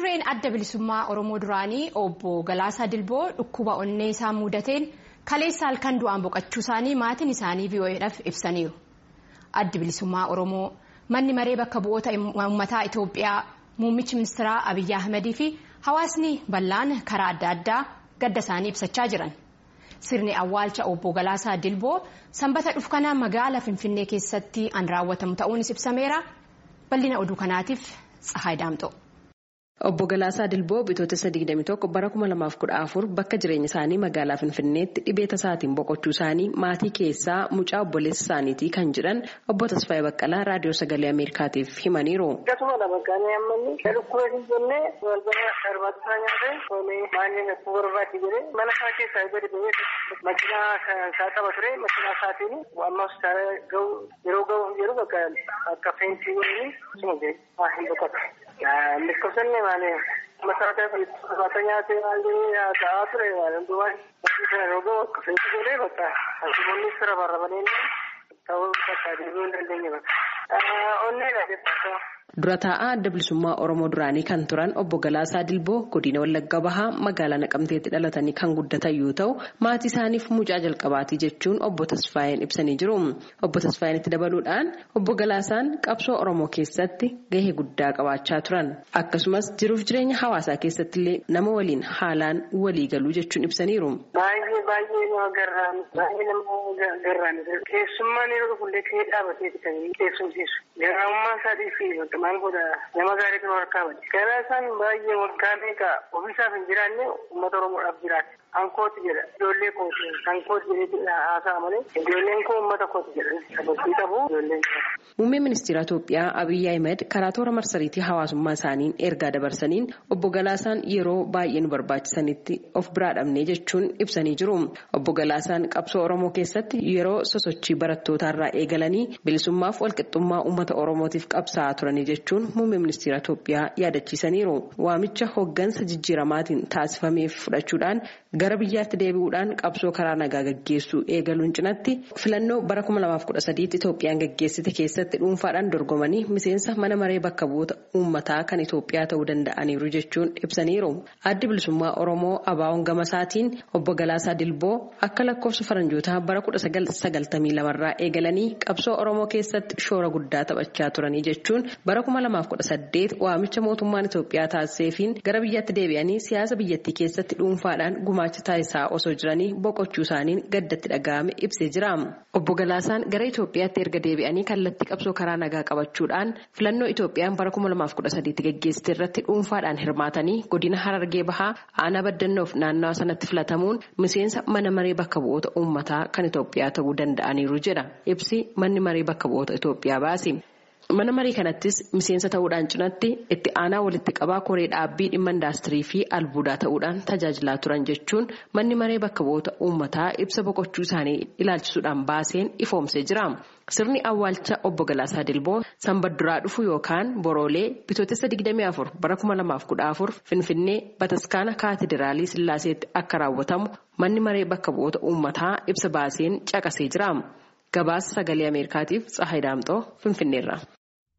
dureen adda bilisummaa Oromoo duraanii obbo Galaasaa Dilboo dhukkuba onnee isaa mudateen kaleessa halkan du'aan boqachuu isaanii maatiin isaanii VOA'dhaaf ibsaniiru. Addi bilisummaa Oromoo manni maree bakka bu'oota uummataa Itoophiyaa muummichi ministeeraa Abiyyi Ahmedii fi hawaasni bal'aan karaa adda addaa gadda isaanii ibsachaa jiran. Sirni awwaalcha obbo Galaasaa Dilboo sanbata dhufkanaa magaalaa Finfinnee keessatti an raawwatamu ta'uunis ibsameera. Bal'ina oduu kanaatiif Tsahaay Daamxoo. Obbo Galaasaa Dilboo bitootessa 21 bara 2014 bakka jireenya isaanii magaalaa Finfinneetti dhibee tasaatiin boqochuu isaanii maatii keessaa mucaa obboleessa isaaniitii kan jedhan obbo Tasfaayee Baqqalaa raadiyoo sagalee Ameerikaatiif himaniiru. Akkasuma bakkaanii ammanni dhukkubee hin jennee balbala darbaataa nyaatee oomishee maallii akkuma barbaadde jedhee mana isaa keessaa gadi ba'ee makiinaa isaa qaba ture makiinaa isaatiin ammas yeroo ga'u jedhu bakka akka feentii waliin akkasuma jedhee hin boqotu. Lakkoofsanne maali masaraa irratti nyaatee maallii ta'aa ture maali duwwaan sana yeroo ga'u akka feentii godhee bakka akkasumas sira barrabanii ta'uu bakka deebi'uu hin dandeenye bakka onneedha jechuudha. Dura taa'aa adda bilisummaa Oromoo duraanii kan turan obbo Galaasaa Dilboo godina Wallagga Bahaa magaalaa Naqamteetti dhalatanii kan guddatan yoo ta'u maatii isaaniif mucaa jalqabaatii jechuun obbo Tasfaayeen ibsanii jiru. Obbo Tasfaayeen itti dabaluudhaan obbo Galaasaan qabsoo Oromoo keessatti gahee guddaa qabaachaa turan. Akkasumas jiruuf jireenya hawaasaa keessatti illee nama waliin haalaan walii galuu jechuun ibsaniiru. Baay'ee baay'ee nama garraan baay'ee nama garraan keessummaan yeroo dhufullee kee dhaabatee kan keessumsiisu. Garaamummaa isaatii fi maal godha nama gaariitu harkaa bade. Galaasaan baay'ee waggaa meeqa ofiisaaf hin jiraanne uummata Oromoodhaaf jiraate. Ankooti jedha. Ijoollee kooti. Ankooti jedhee haasa'a malee ijoolleen koo uummata kooti jedhan. Sababii qabu ijoolleen jira. Muummeen ministeera Itoophiyaa Abiyyi Ahmed karaa toora marsariitii hawaasummaa isaaniin ergaa dabarsaniin obbo Galaasaan yeroo baay'ee nu barbaachisanitti of biraa dhabnee jechuun ibsanii jiru. Obbo Galaasaan qabsoo Oromoo keessatti yeroo sosochii barattootaarraa eegalanii bilisummaaf walqixxummaa uummata Oromootiif qabsaa'aa turanii jechuun muummee ministeera Itoophiyaa yaadachiisaniiru. Waamicha hoggansa jijjiiramaatiin taasifameef fudhachuudhaan gara biyyaatti deebi'uudhaan qabsoo karaa nagaa gaggeessuu eegaluun cinatti filannoo bara 2013 Itoophiyaan gaggeessite keessatti dhuunfaadhaan dorgomanii miseensa mana maree bakka bu'oota uummataa kan Itoophiyaa ta'uu danda'aniiru jechuun ibsaniiru. Addi bilisummaa Oromoo Abaawoon Gamasaatiin obbo Galaasaa Dilboo akka lakkoofsa faranjootaa bara 1992 irraa eegalanii qabsoo Oromoo keessatti shoora guddaa taphachaa turanii jechuun bara 2018 waamicha mootummaan Itoophiyaa taasiseefiin gara biyyaatti deebi'anii siyaasa biyyattii keessatti dhuunfaadhaan gumaacha taasisaa osoo jiranii boqochuu isaaniin gaddatti dhaga'ame ibsee jira. Obbo Galaasaan gara Itoophiyaatti erga deebi'anii kallattii qabsoo karaa nagaa qabachuudhaan filannoo Itoophiyaan bara 2013 gaggeessite irratti dhuunfaadhaan hirmaatanii godina Harargee Bahaa aanaa baddannoof naannawa sanatti filatamuun miseensa mana maree bakka bu'oota uummataa kan Itoophiyaa ta'uu danda'aniiru jedha. Ibsi manni maree bakka bu'oota Itoophiyaa baase. Mana marii kanattis miseensa ta'uudhaan cinatti itti aanaa walitti qabaa koree dhaabbii dhimma indaastirii fi albuudaa ta'uudhaan tajaajilaa turan jechuun manni maree bakka bu'oota uummataa ibsa boqochuu isaanii ilaalchisuudhaan baaseen ifoomsee jira. Sirni awwaalcha obbo Galaasaa Dilboo sanbadduraa dhufu yookaan boroolee bitootessa 24 bara 2014 Finfinnee Bataskaana Kaatidiraalii Sillaaseetti akka raawwatamu manni maree bakka bu'oota uummataa ibsa baaseen caqasee jira. Gabaasa sagalee Ameerikaatiif Tsahaay Daamxoo Finfinneerra.